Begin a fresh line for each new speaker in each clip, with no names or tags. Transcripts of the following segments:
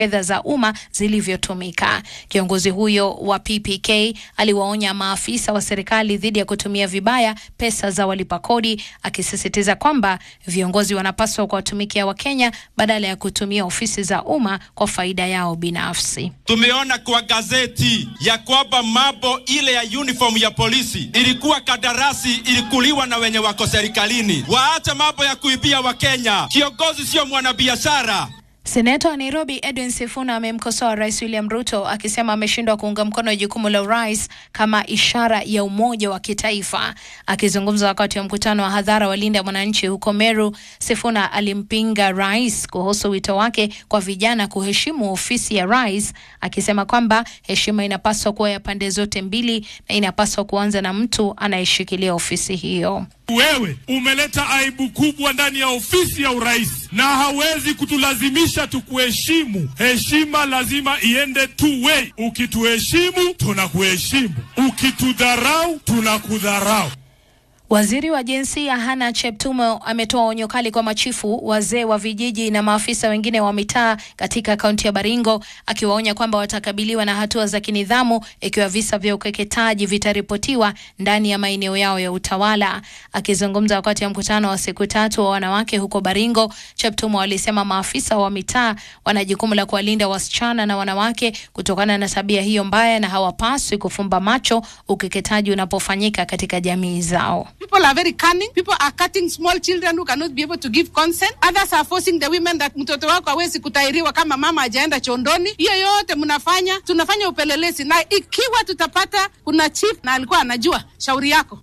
fedha za umma zilivyotumika. Kiongozi huyo wa PPK aliwaonya maafisa wa serikali dhidi ya kutumia vibaya pesa za walipa kodi, akisisitiza kwamba viongozi wanapaswa kuwatumikia Wakenya badala ya kutumia ofisi za umma kwa faida yao binafsi.
Tumeona kwa gazeti ya kwamba mambo ile ya uniform ya polisi ilikuwa kadarasi ilikuliwa na wenye wako serikalini. Waache mambo ya kuibia Wakenya. Kiongozi sio mwanabiashara.
Seneta wa Nairobi Edwin Sifuna amemkosoa Rais William Ruto akisema ameshindwa kuunga mkono jukumu la urais kama ishara ya umoja wa kitaifa. Akizungumza wakati wa mkutano wa hadhara wa Linda Mwananchi huko Meru, Sifuna alimpinga rais kuhusu wito wake kwa vijana kuheshimu ofisi ya rais, akisema kwamba heshima inapaswa kuwa ya pande zote mbili na inapaswa kuanza na mtu anayeshikilia ofisi hiyo.
Wewe umeleta aibu kubwa ndani ya ofisi ya urais na hawezi kutulazimisha tukuheshimu. Heshima lazima iende two way. Ukituheshimu tunakuheshimu, ukitudharau tunakudharau.
Waziri wa jinsia Hana Cheptumo ametoa onyo kali kwa machifu, wazee wa vijiji na maafisa wengine wa mitaa katika kaunti ya Baringo, akiwaonya kwamba watakabiliwa na hatua za kinidhamu ikiwa visa vya ukeketaji vitaripotiwa ndani ya maeneo yao ya utawala. Akizungumza wakati wa mkutano wa siku tatu wa wanawake huko Baringo, Cheptumo alisema maafisa wa mitaa wana jukumu la kuwalinda wasichana na wanawake kutokana na tabia hiyo mbaya na hawapaswi kufumba macho ukeketaji unapofanyika katika jamii zao.
People are very cunning. People are cutting small children who cannot be able to give consent. Others are forcing the women that mtoto wako hawezi kutairiwa kama mama hajaenda chondoni. Hiyo yote mnafanya, tunafanya upelelezi, na ikiwa tutapata kuna chief na alikuwa anajua, shauri yako.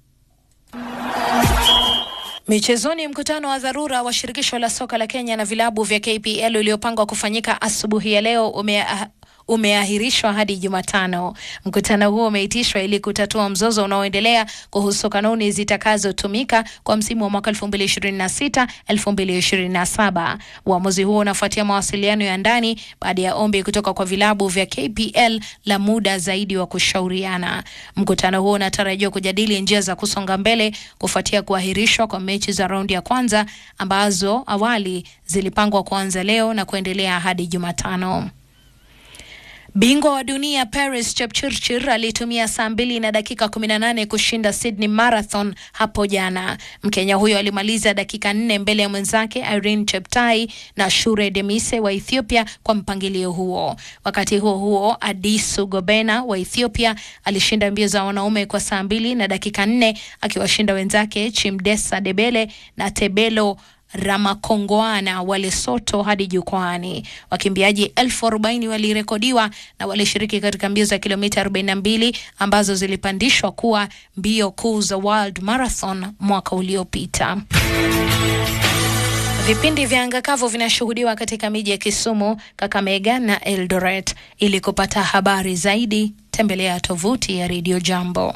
Michezoni, mkutano wa dharura wa shirikisho la soka la Kenya na vilabu vya KPL uliopangwa kufanyika asubuhi ya leo ume umeahirishwa hadi Jumatano. Mkutano huo umeitishwa ili kutatua mzozo unaoendelea kuhusu kanuni zitakazotumika kwa msimu wa mwaka 2026 2027. Uamuzi huo unafuatia mawasiliano ya ndani baada ya ombi kutoka kwa vilabu vya KPL la muda zaidi wa kushauriana. Mkutano huo unatarajiwa kujadili njia za kusonga mbele kufuatia kuahirishwa kwa mechi za raundi ya kwanza ambazo awali zilipangwa kuanza leo na kuendelea hadi Jumatano. Bingwa wa dunia Paris Chepchirchir alitumia saa mbili na dakika 18 kushinda Sydney Marathon hapo jana. Mkenya huyo alimaliza dakika nne mbele ya mwenzake Irene Cheptai na Shure Demise wa Ethiopia kwa mpangilio huo. Wakati huo huo, Adisu Gobena wa Ethiopia alishinda mbio za wanaume kwa saa mbili na dakika nne akiwashinda wenzake Chimdesa Debele na Tebelo Ramakongoana wa Lesotho hadi jukwani. Wakimbiaji elfu arobaini walirekodiwa na walishiriki katika mbio za kilomita 42 ambazo zilipandishwa kuwa mbio kuu za World Marathon mwaka uliopita. Vipindi vya anga kavu vinashuhudiwa katika miji ya Kisumu, Kakamega na Eldoret. Ili kupata habari zaidi, tembelea tovuti ya Radio Jambo.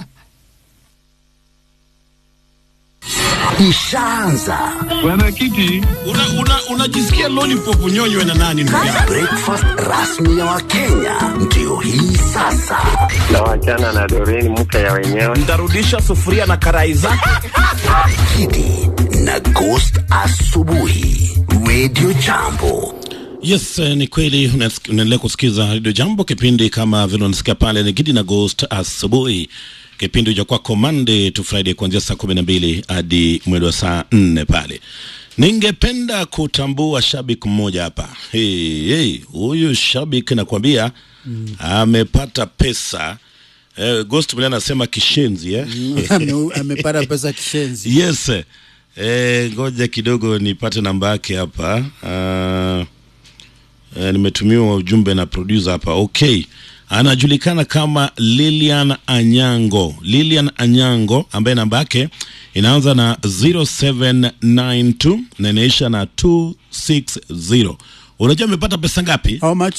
Ishaanza
Bwana Kiti, unajisikia una, una lollipop unyonywe na nani ndugu yangu?
breakfast rasmi ya Wakenya ndio hii sasa.
na wachana na Doreen mke ya wenyewe.
Ntarudisha sufuria na karai zake.
Kidi na Ghost asubuhi, Radio Jambo.
Yes, eh, ni kweli unas- unaendelea kusikiza Radio Jambo, kipindi kama vile unasikia pale ni Gidi na Ghost asubuhi, kipindi cha kwako Monday to Friday kuanzia saa kumi na mbili hadi mwendo wa saa nne pale. Ningependa kutambua shabiki mmoja hapa. Hey, hey, huyu shabiki nakwambia amepata pesa eh, Ghost mwenyewe anasema kishenzi eh?
Ame- amepata pesa kishenzi.
Yes. Eh, ngoja kidogo nipate namba yake hapa. Uh, eh, nimetumiwa ujumbe na producer hapa. Okay. Anajulikana kama Lilian Anyango. Lilian Anyango ambaye namba yake inaanza na 0792 na inaisha na 260. Unajua amepata pesa ngapi?
How much?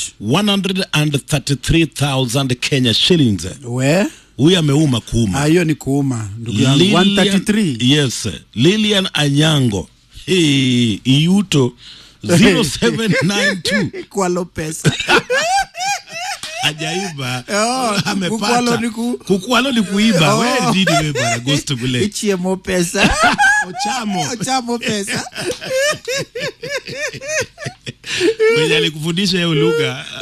133,000 Kenya shillings.
We?
Huyu ameuma kuuma.
Ah, hiyo ni kuuma ndugu yangu. 133.
Yes, Lilian Anyango. Hey, Iuto 0792
Kwa Lopez.
hajaiba
Oh,
amepata
kukwalo ni ku-
kukwalo ni kuiba
Oh.
wewe nini wewe bwana ghost kule
Ichiemo pesa.
ochamo
Ochamo pesa.
mwenye alikufundisha hiyo lugha